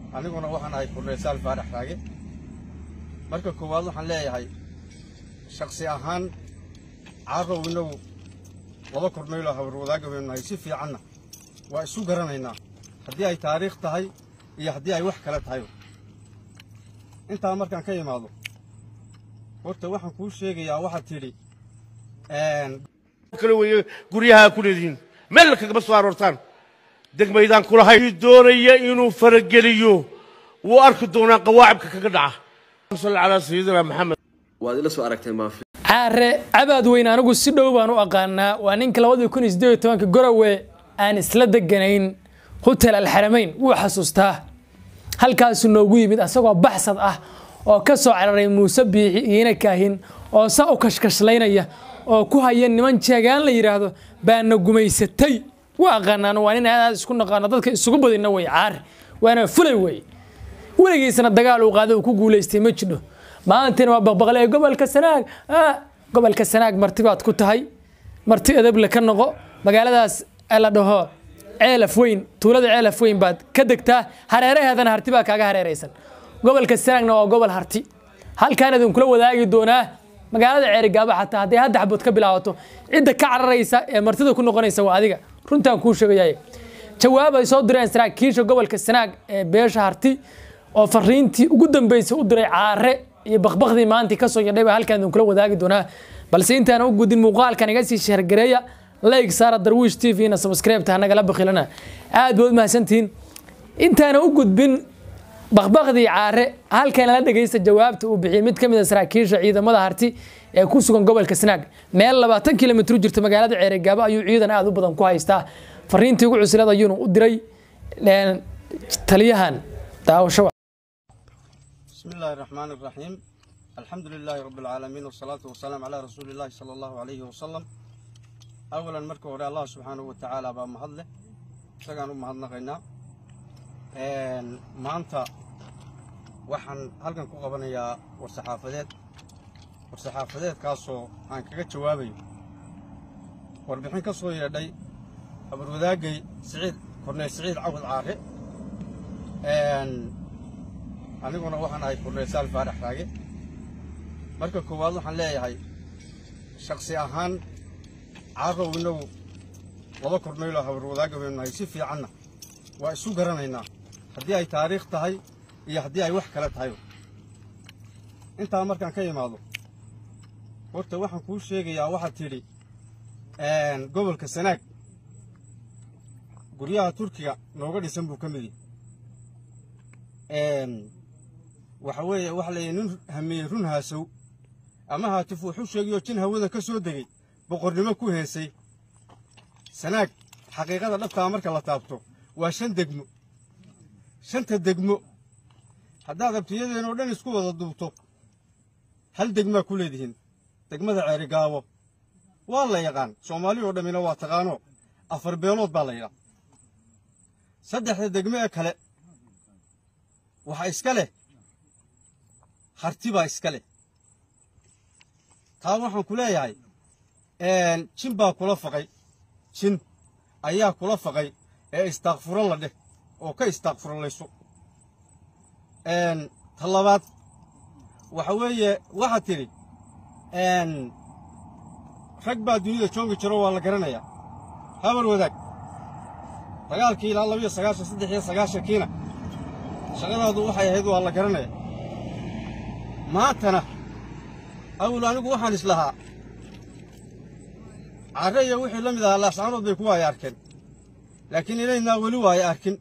aniguna waxaan ahay kurreesaal faarax raage marka koowaad waxaan leeyahay shaksi ahaan caarow innagu laba kornayloo habarwadaaga baynu nahay si fiicanna waa isu garanaynaa haddii ay taariikh tahay iyo haddii ay wax kale tahay intaa markaan ka imaado horta waxaan kuu sheegayaa waxaad tidhi kale weeye guryaha ku leedihiin meel kagama soo aroortaan degmaydaan kulahay doonaya inuu farageliyo wuu arki doonaa qawaacibka kaga dhaca salli calaa sayidina maxamed waad ila soo aragteen maafi caare cabaad weyn anigu si dhow baan u aqaanaa waa ninka labadii kun iyo siddeed iyo tobanka gorowe aan isla deganayn hotel alxaramayn wuu xasuustaa halkaasuu noogu yimid asagoo baxsad ah oo ka soo cararay muuse biixi iina kaahin oo saa u kashkashlaynaya oo ku haya niman jeegaan la yidhaahdo baana gumaysatay waa aqaanaan waa nin aad aad isku naqaano dadka isugu badina wey caare waana fulay wey weligiisana dagaal uu qaada uu ku guulaystay ma jidho maantina waa baqbaqle ee gobolka sanaag ah gobolka sanaag marti baad ku tahay marti edable ka noqo magaaladaas la dhaho ceelaf weyn tuulada ceelaf weyn baad ka degtaa hareeraheedana harti baa kaaga hareeraysan gobolka sanaagna waa gobol harti halkaan idinkula wadaagi doonaa magaalada ceerigaaba xataa hadday hadda xabood ka bilaabato cidda ka cararaysa ee martida ku noqonaysa waa adiga runtaan kuu sheegayay jawaab ay soo direen saraakiisha gobolka sanaag ee beesha harti oo fariintii ugu dambeysay u diray caare iyo bakbakdii maantii kasoo yadhay baa halkaan idinkula wadaagi doonaa balse intaan u gudin muuqaalkan iga sii sheergareeya like saara darwiish t v na subscribe-ta nagala bakhilana aad baad u mahadsantihiin intaana u gudbin bakbakdii caare halkan la dhegeysta jawaabta uu bixiyey mid ka mid a saraakiisha ciidamada harti ee ku sugan gobolka sanaag meel labaatan kilomitr u jirta magaalada ceerigaabo ayuu ciidan aad u badan ku haystaa fariintii ugu cuslad ayuuna u diray taliyahan daawasho بسم الله الرحمن الرحيم الحمد لله رب العالمين والصلاة والسلام على رسول الله صلى الله عليه وسلم أولا مركو هوري الله سبحانه وتعالى بaa mahad leh isagaan u mahadnaqaynaa maanta waxaan halkan ku qabanayaa war-saxaafadeed war-saxaafadeedkaasoo aan kaga jawaabayo warbixin ka soo yeedhay abarwadaagay siciid korneyl siciid cawad caare aniguna waxaan ahay kurreesaal faarax raage marka koowaad waxaan leeyahay shaksi ahaan caarow innagu laba kornayloo habarwadaaga baynu nahay si fiicanna waa isu garanaynaa haddii ay taariikh tahay iyo haddii ay wax kale tahay intaa markaan ka imaado horta waxaan kuu sheegayaa waxaad tidhi gobolka sanaag guryaha turkiga nooga dhisan buu ka mid yahay waxa weeye waxa la yidhi nin hameeyey run haasow ama haatif wuxuu sheegayoo jin hawada ka soo degay boqornimo ku heesay sanaag xaqiiqada dhabtaa marka la taabto waa shan degmo shanta degmo haddaad abtiyadeenoo dhan isku wada duubto hal degmaa ku leedihiin degmada ceerigaabo waa la yaqaan soomaali oo dhammina waa taqaanoo afar beelood baa la yidhaa saddexda degmo ee kale waxaa iska leh harti baa iska leh taa waxaan ku leeyahay jin baa kula faqay jin ayaa kula faqay ee istaakfuro la dheh oo ka istaakfurolayso ta labaad waxa weeye waxaad tidhi rag baa dunida joogi jiro waa la garanayaa habar wadaag dagaalkii ilaa labiyo sagaashan saddex iyo sagaashankiina shaqadaadu waxay ahayd waa la garanaya maantana awal anigu waxaan islahaa carre iyo wixii la mid ahaa laascaanood bay ku waaya arkeen laakiin inaynaa weli waaya arkin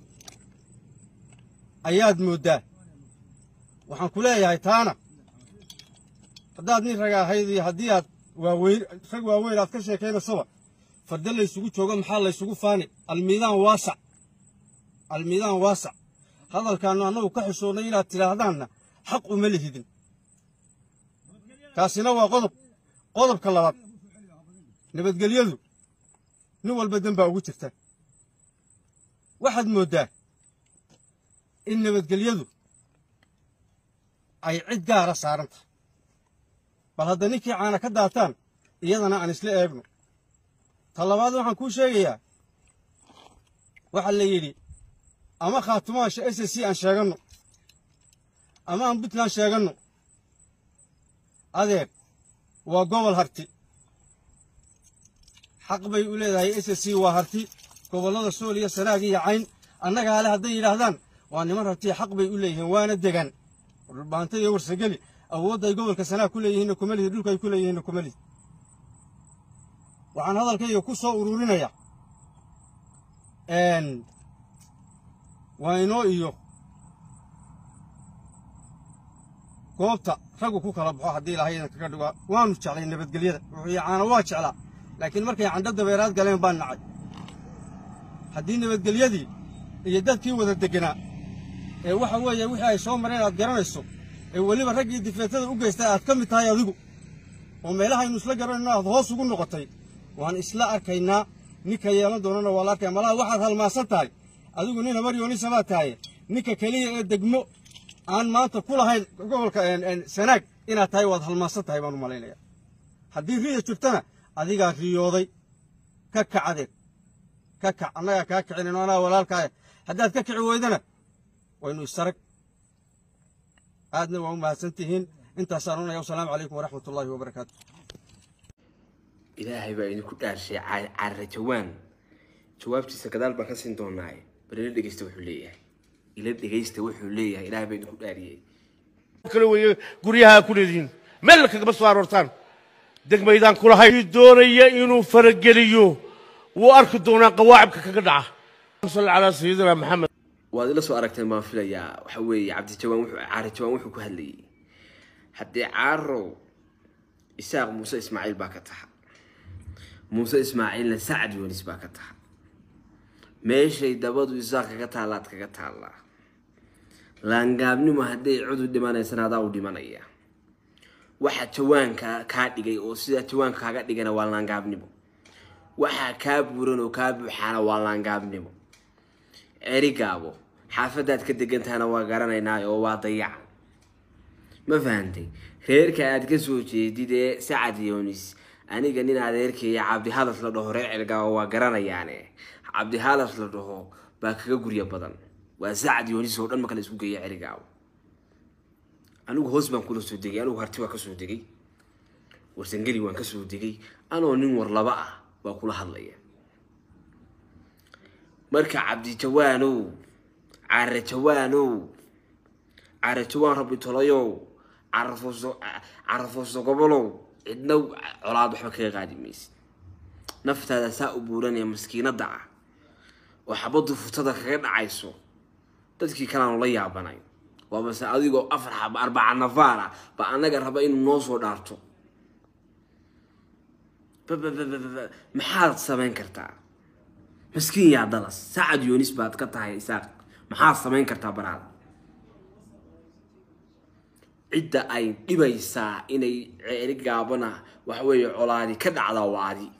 ayaad mooddaa waxaan ku leeyahay taana haddaad nin raga ahayd iyo haddii aad waaweyn rag waaweyn aad ka sheekaynaysoba farda laysugu joogo maxaa laysugu faani almiidaan waasac almiidaan waasac hadalkaannu annagu ka xishoonnay inaad tidhaahdaanna xaq uma lihidin taasina waa qodob qodobka labaad nabadgelyadu nin walba dembaa ugu jirta waxaad mooddaa in nabadgelyadu ay cid gaara saaran tahay bal hadda ninkii caana ka daataan iyadana aan isla eegno ta labaad waxaan kuu sheegayaa waxaa la yidhi ama khaatumaasha s c aan sheeganno ama aan puntland sheeganno adeer waa gobol harti xaq bay u leedahay s c waa harti gobollada sool iyo sanaag iyo cayn annaga hale hadday yidhaahdaan waa niman hartiya xaq bay u leeyihiin waana degan dhulbaanta iyo warsageli awoodda ay gobolka sanaag ku leeyihiinna kuma lihid dhulka ay ku leeyihiinna kuma lihid waxaan hadalkayga ku soo ururinaya waa inoo iyo goobta raggu ku kala baxo haddii ilahay idan kaga dhigo waanu jeclay nabadgelyada wuxuu yacaana waa jeclaa laakiin markay candho dabeeraad galeen baan nacay haddii nabadgelyadii iyo dadkii wada deganaa ee waxa weeye wixii ay soo mareen aad garanayso ee weliba raggii difeetada u geystay aad ka mid tahay adigu oo meelahaynu isla garanayno aad hoos ugu noqotay waan isla arkaynaa ninka yeelan doonana waa la arkaya malaha waxaad halmaansan tahay adigu nin habaryoonisa baad tahay ninka keliya ee degmo aan maanta ku lahayn gobolka sanaag inaad tahay waad halmaansan tahay baan u malaynaya haddii riya jirtana adigaa riyooday ka kac adeeg ka kac annagaa kaa kicinayno anaa walaalkaaya haddaad ka kici weydana waynu isarag aadna waa u mahadsan tihiin intaasaan unaya wasalaamu calaykum waraxmat ullaahi wabarakaatu ilaahay baa idinku dhaarshay carra jawaan jawaabtiisa gadaal baan ka siin doonaaye bal ila dhegeysta wuxuu leeyahay ila dhegeysta wuxuu leeyahay ilaahay baa idinku dhaariyey kale weeye guryaha ku leedihiin meel kagama soo aroortaan degmaydaan kulahay kii doonaya inuu farageliyo wuu arki doonaa qawaacibka kaga dhaca sal calaa sayidina maxamed waad ila soo aragteen baan filayaa waxa weeye cabdijawaan wuxuu caara jawaan wuxuu ku hadlayay haddii caaro isaaq muuse ismaaciil baa ka taha muuse ismaaciilna sacad yoonis baa ka taha meeshay dabadu isaaq kaga taallaad kaga taallaa laangaabnimo hadday cudu dhimanaysana adaa u dhimanaya waxa jawaanka kaa dhigay oo sida jawaanka kaaga dhigana waa laangaabnimo waxaa kaa buuran oo kaa buuxaana waa laangaabnimo erigaabo xaafadaad ka degan tahana waa garanaynaa oo waa dayaca ma fahantay reerka aad ka soo jeedid ee sacad yoonis aniga nin adeerkeeya cabdihadas la dhaho reer cergaabo waa garanayaane cabdihadas la dhaho baa kaga gurya badan waa sacad yoonis oo dhan marka la isku geeya cerigaabo anigu hoos baan kula soo degay anigu harti waa kasoo degay warsangeli waan kasoo degay anoo nin war laba ah baa kula hadlaya marka cabdijawaanow care jawaanow care jawaan rabbi tolayow carafuuso carafuuso gobolow cidna colaad waxba kaga qaadi maysid naftaada saa u buuranaya maskiinada ah oo xabadu futada kaga dhacayso dadkii kaleanu la yaabanay waa base adigoo afar xaba arbaca nafaar ah ba annaga raba inuu noo soo dhaarto maxaad samayn kartaa maskiin yaa dalas sacad yoonis baad ka tahay isaaq maxaad samayn kartaa baraada cidda ay dhibaysaa inay ceeri gaabana waxa weeye colaadi ka dhacdaa waa adi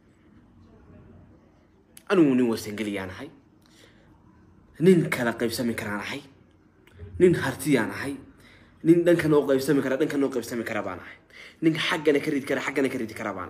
anigu nin warsangeliyaan ahay nin kala qaybsami karaan ahay nin hartiyaan ahay nin dhankan oo qaybsami kara dhankan oo qaybsami kara baan ahay nin xaggana ka ridi kara xaggana ka ridi kara baan